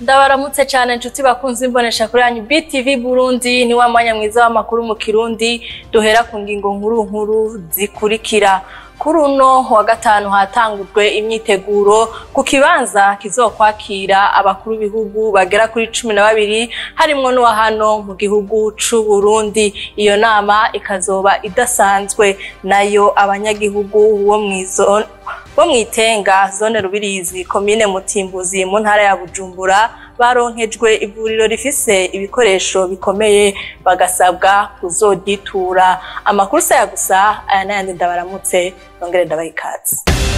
ndabaramutse cyane inshuti bakunze imbonesha kuri yanyu BTV Burundi ni wa mwanya mwiza w'amakuru mu Kirundi duhera ku ngingo nkuru nkuru zikurikira kuri uno wa gatanu hatangujwe imyiteguro ku kibanza kizokwakira abakuru b'ibihugu bagera kuri cumi na babiri harimwo n'uwa hano mu gihugu c'u Burundi iyo nama ikazoba idasanzwe nayo abanyagihugu bo mw'izo bo mwitenga zone rubirizi komine mutimbuzi mu ntara ya bujumbura baronkejwe ivuriro rifise ibikoresho bikomeye bagasabwa kuzoditura amakuru saya gusa aya n'ayandi ndabaramutse nongere ndabaha ikaze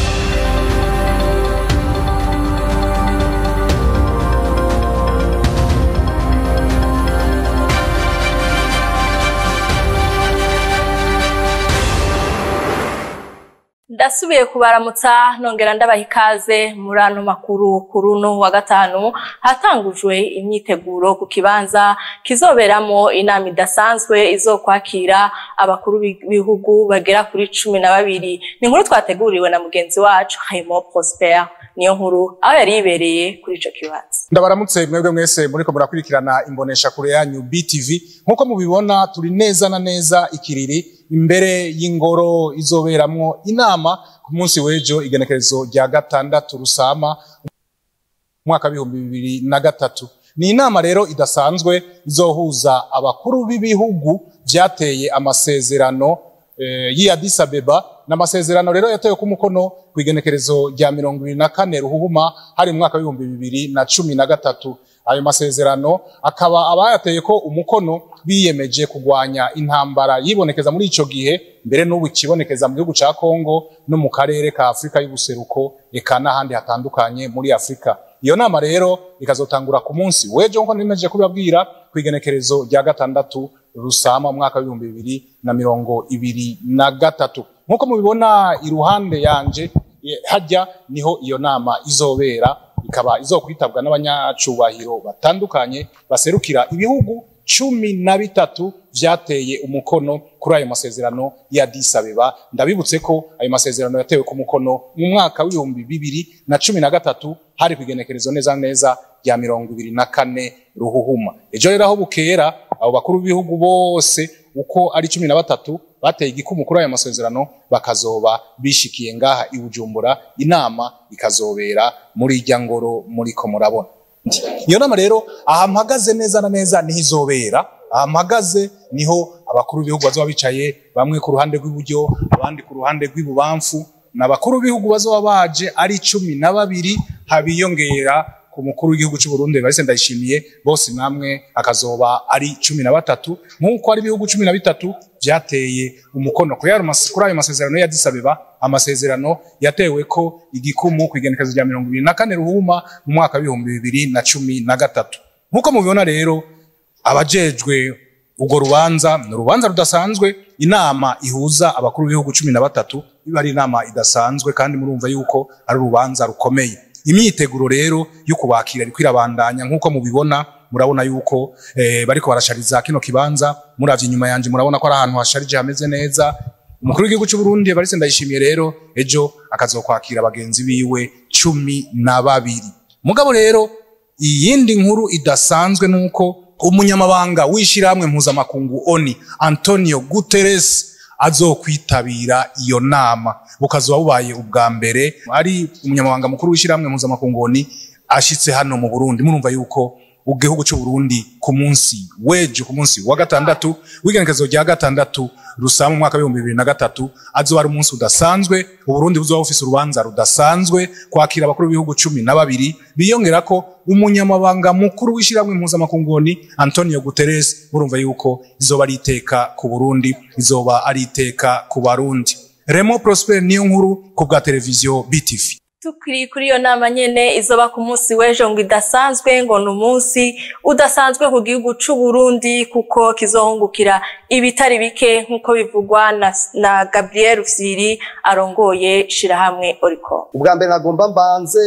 ndasubiye kubaramutsa nongera ndabaha ikaze muri ano makuru kuri uno wa gatanu hatangujwe imyiteguro ku kibanza kizoberamo inama idasanzwe izokwakira abakuru b'ibihugu bagera kuri cumi na babiri ni inkuru twateguriwe na mugenzi wacu Hayimo Prosper niyo nkuru aho yari yibereye kuri ico kibanza ndabaramutse mwebwe mwese muriko murakurikirana imbonesha kure yanyu BTV nkuko mubibona turi neza na neza ikiriri imbere y'ingoro izoberamwo inama ku munsi w'ejo igenekerezo rya gatandatu rusama umwaka w'ibihumbi bibiri na gatatu ni inama rero idasanzwe izohuza abakuru b'ibihugu vyateye amasezerano eh, y'i Addis Abeba n'amasezerano rero yatewe ku mukono ku igenekerezo rya mirongo ibiri na kane ruhuhuma hari mu mwaka w'ibihumbi bibiri na cumi na gatatu ayo masezerano akaba abayateye ko umukono biyemeje kugwanya intambara yibonekeza muri ico gihe mbere n'ubu ikibonekeza mu gihugu ca Kongo no mu karere ka Afrika y'ubuseruko eka n'ahandi hatandukanye muri Afrika iyo nama rero ikazotangura ku munsi w'ejo nko nimeje kubabwira ku igenekerezo rya gatandatu rusama umwaka w'ibihumbi bibiri na mirongo ibiri na gatatu nk'uko mubibona iruhande yanje hajya niho iyo nama izobera ikaba izokwitabwa n'abanyacubahiro batandukanye baserukira ibihugu cumi na bitatu vyateye umukono kuri ayo masezerano ya Addis Abeba ndabibutse ko ayo masezerano yatewe ku mukono mu mwaka w'ibihumbi bibiri na cumi na gatatu hari kwigenekerezo neza neza rya mirongo ibiri na kane ruhuhuma ejo rero aho bukera abo bakuru b'ibihugu bose uko ari cumi na batatu bateye igikumu kuri ayo masezerano bakazoba bishikiye ngaha i Bujumbura inama ikazobera muri irya ngoro muriko murabona iyo nama rero aha mpagaze neza na neza niho izobera aha mpagaze niho abakuru b'ibihugu bazoba bicaye bamwe ku ruhande rw'iburyo abandi ku ruhande rw'ibubamfu n'abakuru b'ibihugu bazoba baje ari cumi na babiri habiyongera ku mukuru w'igihugu cy'u Burundi Evariste Ndayishimiye bose namwe akazoba ari cumi na batatu nk'uko ari ibihugu cumi na bitatu vyateye umukono kuri ayo masezerano ya Addis Abeba amasezerano yatewe ko igikumu ku igenekerezo rya mirongo ibiri na kane ruhuma mu mwaka w'ibihumbi bibiri na cumi na gatatu nk'uko mubibona rero abajejwe urwo rubanza ni urubanza rudasanzwe inama ihuza abakuru b'ibihugu cumi na batatu iba ari inama idasanzwe kandi murumva yuko ari urubanza rukomeye imyiteguro rero yo kubakira iriko irabandanya nk'uko mubibona murabona yuko eh, bariko barashariza kino kibanza muravye inyuma yanje murabona ko ari ahantu hasharije hameze neza umukuru w'igihugu cy'u Burundi Evariste Ndayishimiye rero ejo akazokwakira bagenzi biwe cumi na babiri mugabo rero iyindi nkuru idasanzwe nuko umunyamabanga w'ishirahamwe mpuzamakungu ONI Antonio Guterres azokwitabira iyo nama bukazoba bubaye ubwa mbere ari umunyamabanga mukuru w'ishirahamwe mpuzamakungu ONI ashitse hano mu Burundi murumva yuko igihugu cy'u Burundi ku munsi wejo ku munsi wa gatandatu w'igenekerezo rya gatandatu rusama umwaka w'ibihumbi bibiri na gatatu azoba ari umunsi udasanzwe uburundi buzoba bufise urubanza rudasanzwe kwakira abakuru b'ibihugu cumi na babiri biyongera ko umunyamabanga mukuru w'ishyirahamwe mpuzamakungu antonio guterres murumva yuko izoba ari iteka ku burundi izoba ari iteka ku barundi remo prosper niyo nkuru ku bwa televiziyo btv tukiri kuri iyo nama nyene izoba ku munsi w'ejo ngo idasanzwe ngo ni umunsi udasanzwe ku gihugu c'u Burundi kuko kizohungukira ibitari bike nk'uko bivugwa na, na Gabriel Fsiri arongoye shirahamwe Oricom ubwa mbere nagomba mbanze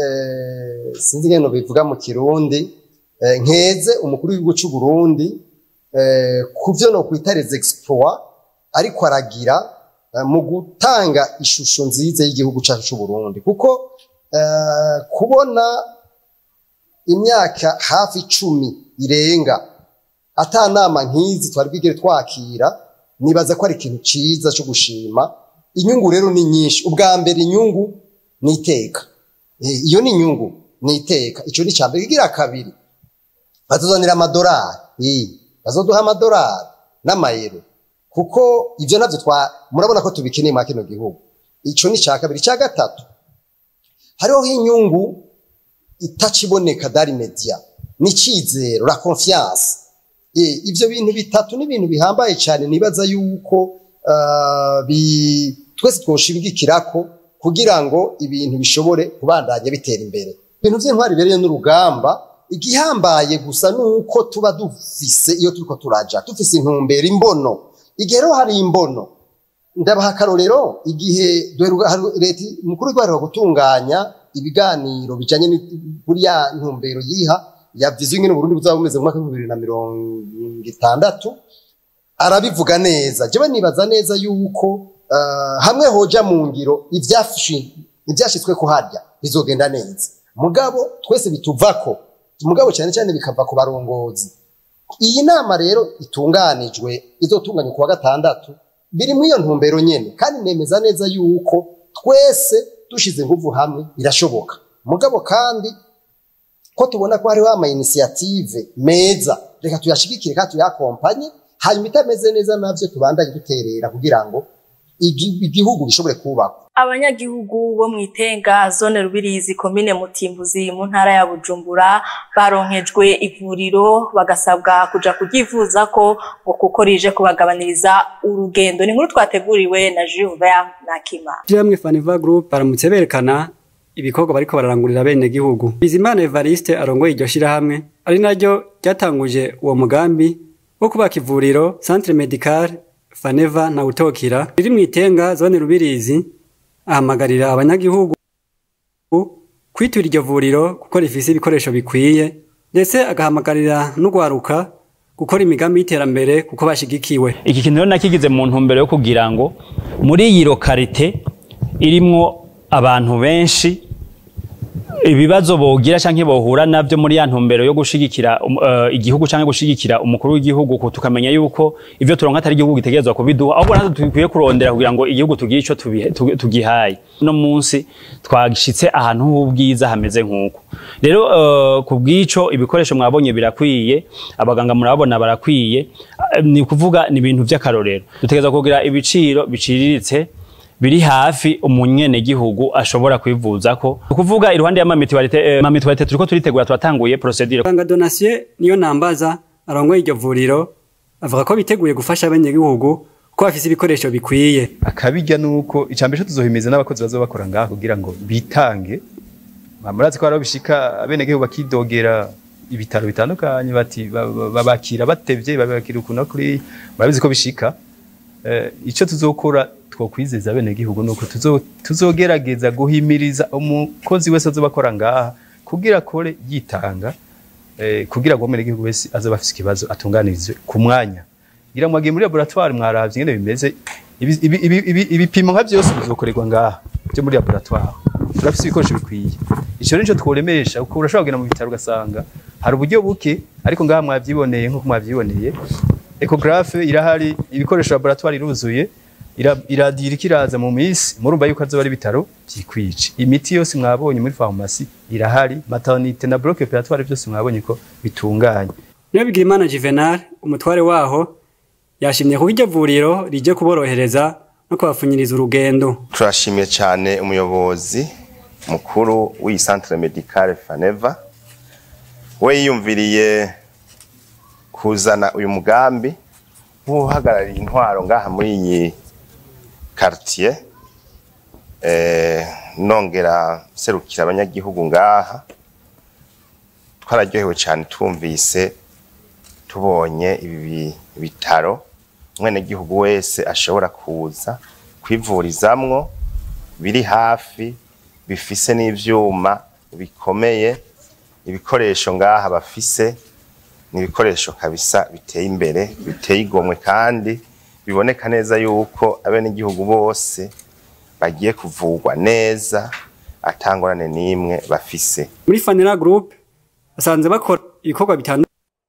eh, sinzi ngeno bivuga mu kirundi eh, nkeze umukuru w'igihugu c'u Burundi eh, kuvyo no kwita les exploits ariko aragira mu gutanga ishusho nziza y'igihugu cyacu cy'u Burundi kuko kubona imyaka hafi icumi irenga ata nama nk'izi twari bwigere twakira nibaza ko ari ikintu ciza cyo gushima inyungu rero ni nyinshi ubwa mbere inyungu ni iteka Eh, iyo ni inyungu ni iteka ico ni cambere igira kabiri batuzanira amadolari eh, bazoduha amadolari n'amayero kuko ivyo navyo twa murabona ko tubikeneye muri kino gihugu ico ni ca kabiri ca gatatu hariho inyungu itaciboneka dari media ni icizero la confiance Eh, ivyo bintu bitatu ni ibintu bihambaye cyane nibaza yuko uh, bi, twese twoshimigikirako kugira ngo ibintu bishobore kubandanya bitera imbere ibintu vy'intwari bereye n'urugamba igihambaye gusa nuko tuba dufise iyo turiko turaja dufise intumbero imbono igihe rero hari imbono ndabaha akarorero igihe duheruka- hari- leta mukuru w'igihugu gutunganya ibiganiro bijanye buriya ntumbero yiha ya viziyo ingene Burundi buzaba bumeze mu mwaka w'ibihumbi bibiri na mirongo itandatu arabivuga neza jewe nibaza neza yuko uh, hamwe hoja mu ngiro ivyashi- ivyashitswe ko harya bizogenda neza mugabo twese bituvako mugabo cyane cyane bikava ku barongozi iyi nama rero itunganijwe izotunganywa ku wa gatandatu biri muri iyo ntumbero nyene kandi nemeza neza yuko twese dushize inguvu hamwe birashoboka mugabo kandi ko tubona ko hariho ama initiative meza reka tuyashigikire kandi tuyakompanye hanyuma itameze neza navyo tubandanye duterera kugira ngo igi- igihugu gishobore kubakwa abanyagihugu bo mu itenga zone rubirizi komine mutimbuzi mu ntara ya bujumbura baronkejwe ivuriro bagasabwa kuja kuryivuza ko ngo kuko rije kubagabaniriza urugendo ni inkuru twateguriwe na Juven Nakima Jamwe Faniva Group baramutse berekana ibikorwa bariko bararangurira bene gihugu. Bizimana Evariste arongoye iryo shirahamwe ari naryo ryatanguje uwo mugambi wo kubaka ivuriro Centre Medical Faneva na Utokira riri mu itenga zone Rubirizi ahamagarira abanyagihugu kwitura iryo vuriro kuko rifise ibikoresho bikwiye ndetse agahamagarira n'ugwaruka gukora imigambi y'iterambere kuko bashigikiwe. iki kintu rero nakigize mu ntumbero yo kugira ngo muri iyi lokarite irimwo abantu benshi ibibazo bogira canke bohura navyo muri ya ntumbero yo gushigikira um, uh, igihugu canke gushigikira umukuru w'igihugu ko tukamenya yuko ivyo turonka atari igihugu gitegerezwa kubiduha ahubwo natwe dukwiye kurondera kugira ngo igihugu tugire ico tubihe- tugi- tugihaye no munsi twashitse ahantu h'ubwiza hameze nk'uko rero uh, ku bw'ico ibikoresho mwabonye birakwiye abaganga murabona barakwiye uh, ni kuvuga ni ibintu vy'akarorero dutegerezwa kugira ibiciro biciriritse biri hafi umunyenegihugu ashobora kwivuzako ukuvuga iruhande y'amamituwarite eh, mamituwarite turiko turitegura turatanguye procedure Muganga Donatien niyo nambaza arongoye iryo vuriro avuga ko biteguye gufasha abanyagihugu ko bafise ibikoresho bikwiye. akabijya nuko icambere cyo tuzohimeza n'abakozi bazoba bakora ngaho kugira ngo bitange murazi ko hariho bishika abenegihugu bakidogera ibitaro bitandukanye bati ba- ba- babakira batevye babakira ukuntu kuri murabizi ko bishika eh, ico tuzokora twokwizeza abenegihugu nuko tuzo- tuzogerageza guhimiriza umukozi wese azoba akora ngaha kugira akore yitanga eh, kugira ngo umenegihugu wese azoba afise ikibazo atunganirizwe ku mwanya ngira ngo mwagiye muri laboratoire mwaravye ingene bimeze ibi- ibi- ibi- ibi- ibipimo nka vyose bizokorerwa ngaha byo muri laboratoire turafise ibikoresho bikwiye ico nico tworemesha kuko urashobora kugenda mu bitaro ugasanga hari uburyo buke ariko ngaha mwavyiboneye nk'uko mwavyiboneye ecographe irahari ibikoresho laboratoire iruzuye ira- iradira ikiraza mu misi murumva yuko azoba ari ibitaro vyikwije imiti yose mwabonye muri farumasi irahari maternité na bloc opératoire vyose mwabonye ko bitunganye Niyo Bigirimana Juvenal umutware waho yashimye kuko iryo vuriro rije kuborohereza no kubapfunyiriza urugendo. turashimiye cyane umuyobozi mukuru w'iyi centre medicale faneva we yiyumviriye kuzana uyu mugambi nk'uhagarariye intwaro ngaha muri iyi quartier eh, nongera serukira abanyagihugu ngaha twararyohewe cyane tumvise tubonye ibi bi- bitaro umwenegihugu wese ashobora kuza kwivurizamwo biri hafi bifise n'ivyuma bikomeye ibikoresho ngaha bafise ni ibikoresho kabisa biteye imbere biteye igomwe kandi biboneka neza yuko abenegihugu bose bagiye kuvugwa neza atangorane n'imwe bafise Muri Fanera Group basanze bakora ibikorwa bitandukanye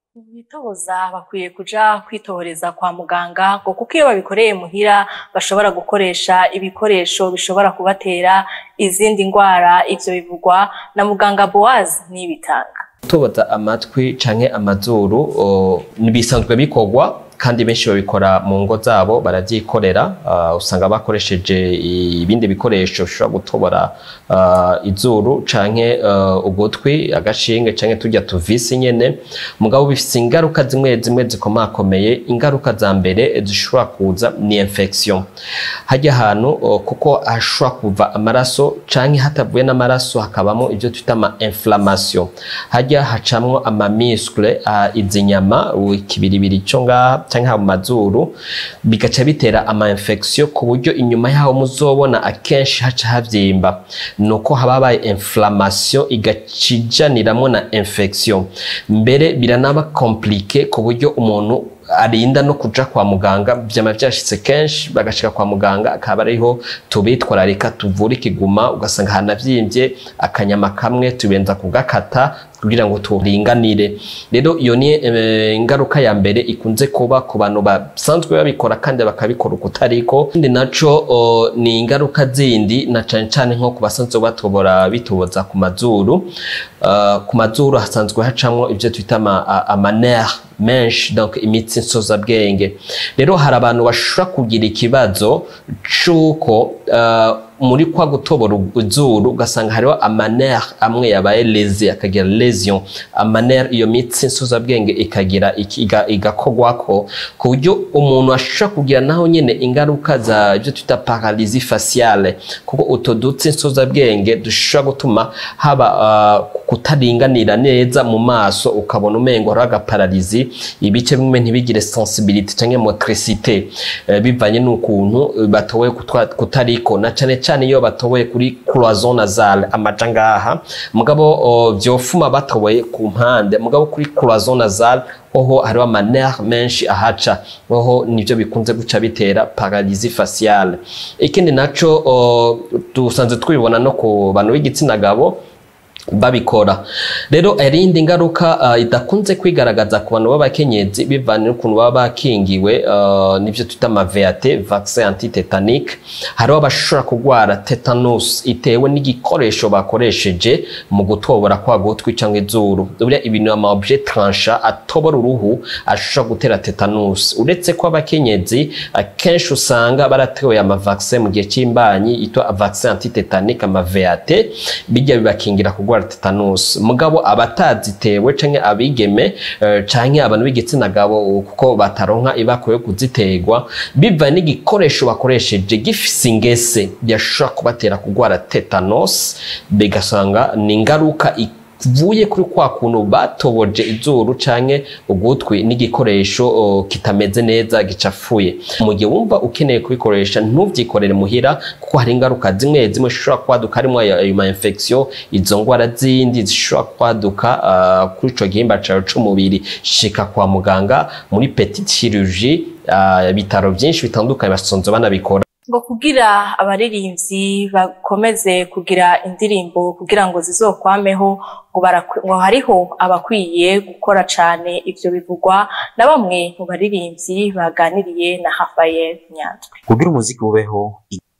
bitoza bakwiye kuja kwitohoreza kwa muganga ngo kuko iyo babikoreye muhira bashobora gukoresha ibikoresho bishobora kubatera izindi ndwara ivyo bivugwa na muganga Boaz n'ibitanga gutoboza amatwi canke amazuru o, bisanzwe bikorwa kandi benshi babikora mu ngo zabo baravyikorera uh, usanga bakoresheje ibindi bikoresho bishobora gutobora uh, izuru canke uh, ugutwi agashinge canke turya tuvisi nyene mugabo bifise ingaruka zimwe zimwe zikomakomeye ingaruka za mbere zishobora kuza ni infection hajya ahantu uh, kuko hashobora kuva amaraso canke hatavuye n'amaraso hakabamo ivyo twita ama inflammation hajya hacamwo ama muscle uh, izi nyama ikibiribiri cyo ngaha canke haba mu mazuru bigaca bitera ama infection ku buryo inyuma yaho muzobona akenshi haca havyimba nuko haba habaye inflammation igacijaniramwo na infection mbere biranaba compliqué ku buryo umuntu arinda no kuja kwa muganga vyama vyashitse kenshi bagashika kwa muganga akaba ariho tubitwararika tuvura ikiguma ugasanga hanavyimbye akanyama kamwe tubenza kugakata kugira ngo turinganire rero iyo ni eh, ingaruka ya mbere ikunze kuba ku bantu basanzwe babikora kandi bakabikora ukutariko ikindi naco o, ni ingaruka zindi na cane cane nko ku basanzwe batobora bitoboza ku mazuru uh, ku mazuru hasanzwe hacamwo ivyo twita ama, a- ama nerf menshi donc imitsi nsozabwenge rero hari abantu bashobora kugira ikibazo c'uko uh, muri kwa gutobora izuru ugasanga hariho amaner amwe yabaye leze akagira lesion amaner iyo mitsi nsozabwenge ikagira iki- iga- igakogwako ku buryo umuntu ashobora kugira naho nyene ingaruka za ibyo twita paralysie faciale kuko uto dutsi nsozabwenge dushobora gutuma haba uh, kutaringanira neza mu maso ukabona umengo hariho agaparalizi ibice bimwe ntibigire sensibilité canke motricité eh, bivanye n'ukuntu eh, batowe kutwa- kutariko na cane cane iyo batowe kuri cloison nasale amaja ngaha mugabo o, vyofuma batowe ku mpande mugabo kuri cloison nasale oho hariho amaner menshi ahaca oho nivyo bikunze guca bitera paralysie faciale ikindi naco o, dusanzwe twibona no ku bantu b'igitsina gabo babikora rero irindi ngaruka uh, idakunze kwigaragaza ku bantu b'abakenyezi bivanye n'ukuntu baba bakingiwe uh, nivyo twita ama VAT vaccin antitetanique hariho abashobora kurwara tetanus itewe n'igikoresho bakoresheje mu gutobora kwa gutwi cyangwa izuru buriya ibintu ama objet trancha atobora uruhu ashobora gutera tetanus uretse ko abakenyezi akenshi usanga baratewe ama vaccin mu gihe c'imbanyi yitwa vaccin antitetanique ama VAT bijya bibakingira kurwara tetanus mugabo abatazitewe canke abigeme eh, canke abantu b'igitsina gabo kuko bataronka ibako yo kuziterwa biva n'igikoresho bakoresheje gifise ingese byashobora kubatera kurwara tetanus bigasanga ni ingaruka vuye kuri kwa kuntu batoboje izuru canke ugutwi n'igikoresho o, kitameze neza gicafuye mu gihe wumva ukeneye kubikoresha ntuvyikorere muhira kuko hari ingaruka zimwe zimwe zishobora kwaduka harimo ayo ayo ma infection izo ngwara zindi zishobora kwaduka uh, kuri ico gihimba cawe c'umubiri shika kwa muganga muri petite chirurgie uh, ibitaro vyinshi bitandukanye basonzo banabikora ngo kugira abaririmbyi bakomeze kugira indirimbo kugira ngo zizokwameho ngo barakwi- ngo hariho abakwiye gukora cane ivyo bivugwa na bamwe mu baririmbyi baganiriye na Rafael Nyandwi kugira umuziki ubeho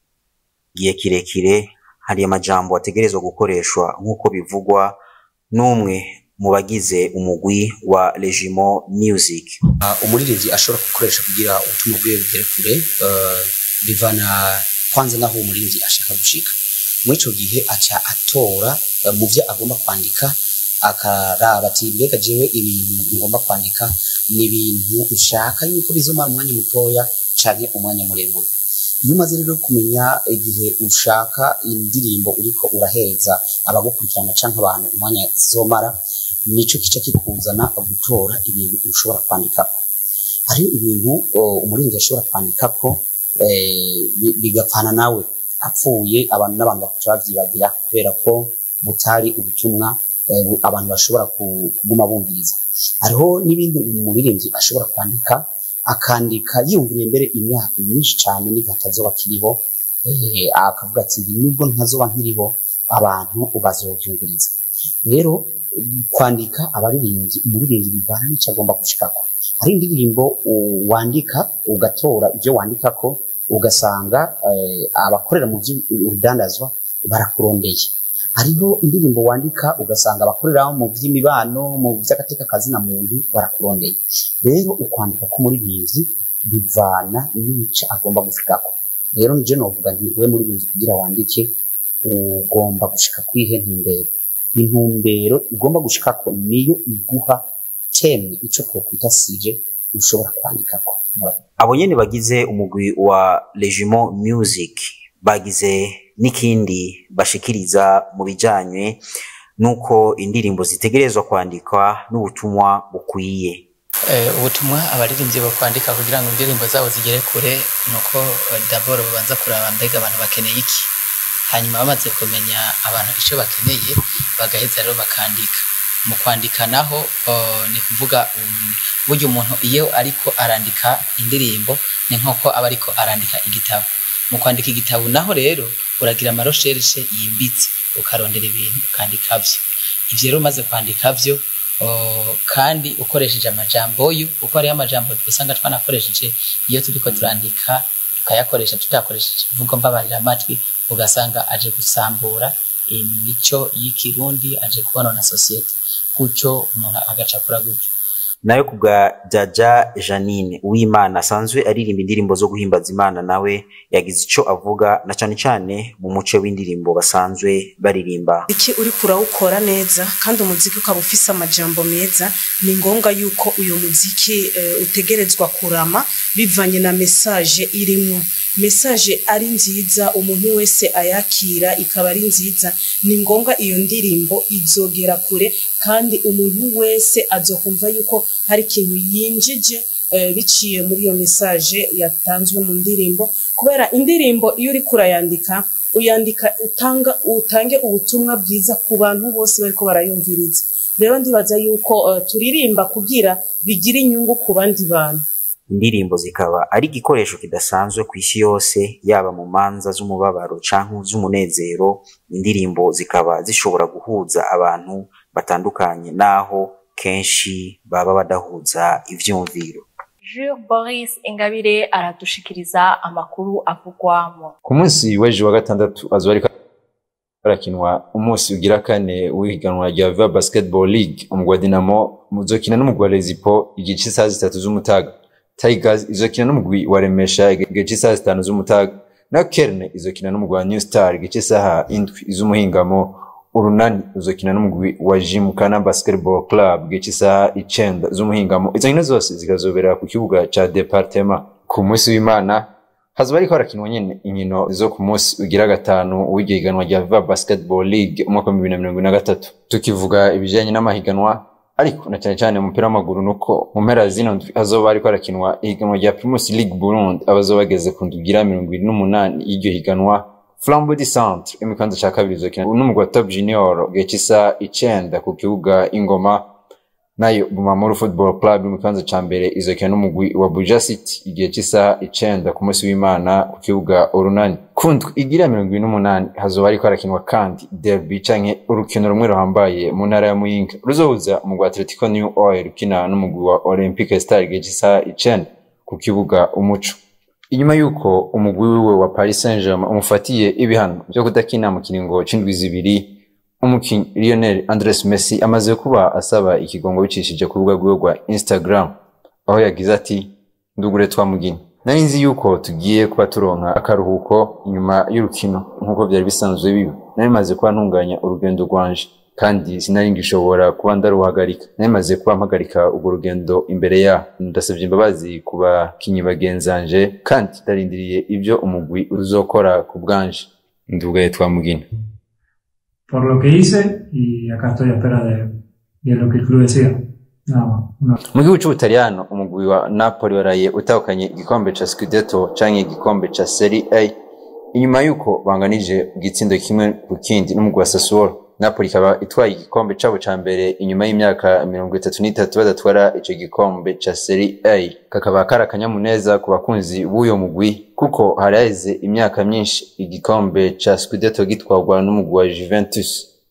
igihe kirekire hari amajambo ategerezwa gukoreshwa nk'uko bivugwa n'umwe mu bagize umugwi wa Regimo Music. umuririmbyi ashobora gukoresha kugira ubutumwa bwiwe bugere kure eh, bivana kwanza naho uwo muririmbyi ashaka gushika muri ico gihe aca atora eh, mu vyo agomba kwandika akaraba ati mbega jewe ibintu ngomba kwandika ni ibintu ushaka yuko bizomara umwanya mutoya canke umwanya muremure iyo umaze rero kumenya igihe ushaka indirimbo uriko urahereza abagukurikirana canke abantu umwanya zizomara nico kica kikuzana gutora ibintu ushobora kwandikako hariho ibintu o, umuririmbyi ashobora kwandikako eh, bi- bigapfana nawe apfuye abantu n'abantu bakaca bavyibagira kubera ko butari ubutumwa eh, bu- abantu bashobora ku- kuguma bumviriza hariho n'ibindi umuririmbyi ashobora kwandika akandika yiyumviriye mbere imyaka myinshi cyane n'igihe atazoba akiriho eh, akavuga ati "Ibi nubwo ntazoba nkiriho abantu bazovyumviriza rero kwandika abaririmbyi umuririmbyi bivana n'icyo agomba gushikako hari indirimbo u- wandika ugatora ibyo wandikako ugasanga eh, abakorera mu by'urudandazwa barakurondeye hariho indirimbo wandika ugasanga abakorera mu by'imibano mu by'agateka kazina muntu barakurondeye rero ukwandika k'umuririmbyi bivana n'ice agomba gushikako rero nije novuga nti we muririmbyi kugira wandike ugomba gushika kwihe ntumbero intumbero ugomba gushikako niyo iguha teme ico twokwita sije ushobora kwandikako Murakoze. abo nyene bagize umugwi wa Regiment Music bagize n'ikindi bashikiriza mu bijanye nuko indirimbo zitegerezwa kwandikwa n'ubutumwa bukwiye Eh, ubutumwa abaririmbyi bo kwandika kugira ngo indirimbo zabo zigere kure nuko eh, d'abord babanza kuraba mbega abantu bakeneye iki hanyuma bamaze kumenya abantu icyo bakeneye bagaheza rero bakandika mu kwandika naho oh, ni kuvuga um, burya umuntu iyo ariko arandika indirimbo ni nk'uko aba ariko arandika igitabo mu kwandika igitabo naho rero uragira amarosherishe yimbitse ukarondera ibintu ukandika byo ivyo rero umaze kwandika byo Oh, kandi ukoresheje amajambo yo kuko hariho amajambo usanga twanakoresheje iyo turiko turandika tukayakoresha tutakoresheje imvugo mbabarira amatwi ugasanga aje gusambura imico y'ikirundi aje kubonona sosiyete gutyo umuntu agacakura gutyo nayo ku bwa Jaja Janine Uwimana asanzwe aririmba indirimbo zo guhimbaza Imana nawe yagize ico avuga na cane cane mu muce w'indirimbo basanzwe baririmba iki uriko urawukora neza kandi umuziki ukaba ufise amajambo meza ni ngombwa yuko uyu muziki eh, utegerezwa kurama bivanye na mesaje irimwo mesaje ari nziza umuntu wese ayakira ikaba ari nziza ni ngombwa iyo ndirimbo izogera kure kandi umuntu wese azokumva yuko hari ikintu yinjije eh, biciye muri iyo mesaje yatanzwe mu ndirimbo kubera indirimbo iyo uriko urayandika uyandika utanga utange ubutumwa bwiza ku bantu bose bariko barayumviriza rero ndibaza yuko uh, turirimba kugira bigire inyungu ku bandi bantu indirimbo zikaba ari igikoresho kidasanzwe ku isi yose yaba mu manza z'umubabaro canke z'umunezero indirimbo zikaba zishobora guhuza abantu batandukanye naho kenshi baba badahuza ivyumviro Jules Boris Ingabire aradushikiriza amakuru avugwamo ku munsi w'ejo wa gatandatu azoba ariko harakinwa umunsi ugira kane w'ihiganwa rya Viva Basketball League umugwi wa Dinamo muzokina n'umugwi wa Rezipo igice isaha zitatu z'umutaga Tigers izokina n'umugwi wa Remesha igice isaha zitanu z'umutaga nayo Kerne izokina n'umugwi wa New Star igice isaha indwi z'umuhingamo urunani uzokina n'umugwi wa Jimkana Basketball Club igice isaha icenda z'umuhingamo izo nkino zose zikazobera ku kibuga ca Departement ku munsi w'Imana hazoba ariko harakinwa nyene inkino zo ku munsi ugira gatanu w'iryo higanwa rya Viva Basketball League umwaka wa bibiri na mirongo ine na gatatu tukivuga ibijanye n'amahiganwa ariko na cyane cyane mu mupira w'amaguru nuko mu mpera zino ndwi hazoba hariko harakinwa ihiganwa rya Primus League Burundi abazoba bageze ku ndwi igira mirongo ibiri n'umunani y'iryo higanwa Flambeau du Centre imikanzo ca kabiri izokina n'umugwi wa Top Junior gihe c'isa icenda ku kibuga Ingoma nayo Bumamuru Football Club mu kibanza ca mbere izokina n'umugwi wa Buja City igihe cy'isaha icenda ku munsi w'Imana ku kibuga Urunani kundwi igira mirongo ibiri n'umunani hazoba hariko harakinwa kandi derby canke urukino rumwe ruhambaye mu ntara ya Muyinga ruzohuza umugwi wa Atletico New Oil ukina n'umugwi wa Olympique Star igihe cy'isaha icenda ku kibuga Umuco inyuma y'uko umugwi wiwe wa Paris Saint-Germain umufatiye ibihano vyo kudakina mu kiringo c'indwi zibiri umukinyi Lionel Andres Messi amaze kuba asaba ikigongo bicishije ku rubuga rwiwe rwa Instagram aho yagize ati ndugure twamugina nari nzi yuko tugiye kuba turonka akaruhuko inyuma y'urukino nk'uko byari bisanzwe biba nari maze kuba ntunganya urugendo rwanje kandi sinari ngishobora kuba ndaruhagarika nari maze kuba mpagarika urwo rugendo imbere yaho ndasabye imbabazi ku bakinyi bagenzanje kandi ndarindiriye ibyo umugwi uzokora ku bwanje ndugaye twamugina por lo que hice y acá estoy a espera de, de lo que el club decida. Nada más. Una- mu gihugu c'ubutaliyano umugwi wa napoli waraye utahukanye igikombe ca scudetto canke igikombe ca serie a inyuma y'uko banganije igitsindo kimwe ku kindi n'umugwi wa sassuolo napoli ikaba itwaye igikombe cabo ca mbere inyuma y'imyaka mirongo itatu n'itatu badatwara ico gikombe ca serie a kakaba kari akanyamuneza ku bakunzi b'uyo mugwi kuko hari haheze imyaka myinshi igikombe ca scudetto gitwarwa n'umugwi wa juventus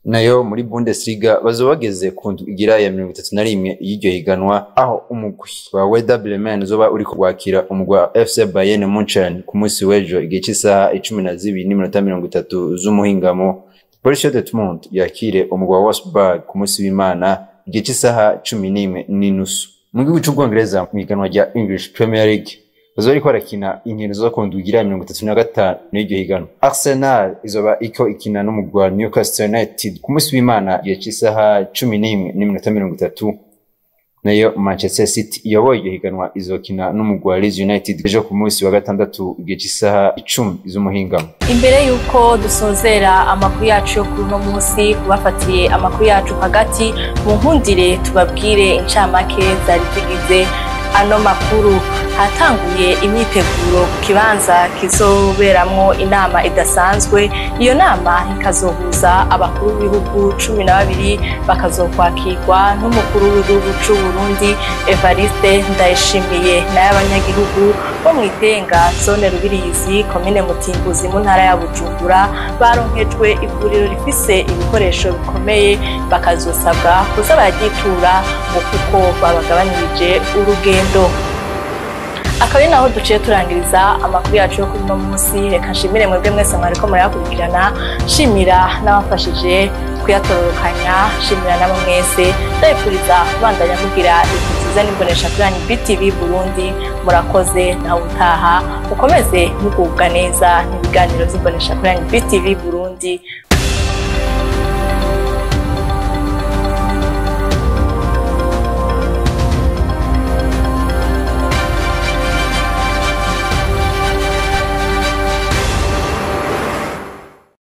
nayo muri Bundesliga bazoba bageze ku ndwi igira ya mirongo itatu na rimwe y'iryo higanwa aho umugwi wa Werder Bremen uzoba uriko gwakira umugwi wa FC Bayern Munchen ku munsi w'ejo igihe cy'isaha icumi na zibiri n'iminota mirongo itatu z'umuhingamo Borussia Dortmund yakire umugwi wa Wolfsburg ku munsi w'Imana igihe cy'isaha cumi n'imwe n'inusu mu gihugu c'Ubwongereza mu higanwa rya English Premier League bazoba bariko barakina inkino zo ku ndwi igira mirongo itatu na gatanu n'iryo higanwa Arsenal izoba iko ikina n'umugwi wa Newcastle United ku munsi w'Imana igihe cy'isaha cumi n'imwe n'iminota mirongo itatu nayo Manchester City iyoboye iryo higanwa izokina n'umugwi wa Leeds United ejo ku munsi wa gatandatu igihe cy'isaha icumi z'umuhingamo imbere y'uko dusozera amakuru yacu yo kuri uno munsi kubafatiye amakuru yacu hagati mu nkundire tubabwire incamake zari zigize ano makuru hatanguye imyiteguro ku kibanza kizoberamwo inama idasanzwe iyo nama ikazohuza abakuru b'ibihugu cumi na babiri bakazokwakirwa n'umukuru w'igihugu c'u Burundi Evariste Ndayishimiye n'ay'abanyagihugu bo mu Itenga zone Rubirizi komine Mutimbuzi mu ntara ya Bujumbura baronkejwe ivuriro rifise ibikoresho bikomeye bakazosabwa kuza bararyitura ngo kuko babagabanirije urugendo akaba ari naho duciye turangiriza amakuru yacu yo kuri uno munsi reka nshimire mwebwe mwese mwariko murayakurikirana nshimira n'abafashije kuyatororokanya nshimira nabo mwese ndabifuriza kubandanya mugira ibintu byiza n'imbonesha kuri yanyu BTV Burundi murakoze nawe utaha mukomeze mugubwa neza n'ibiganiro by'imbonesha kuri yanyu BTV Burundi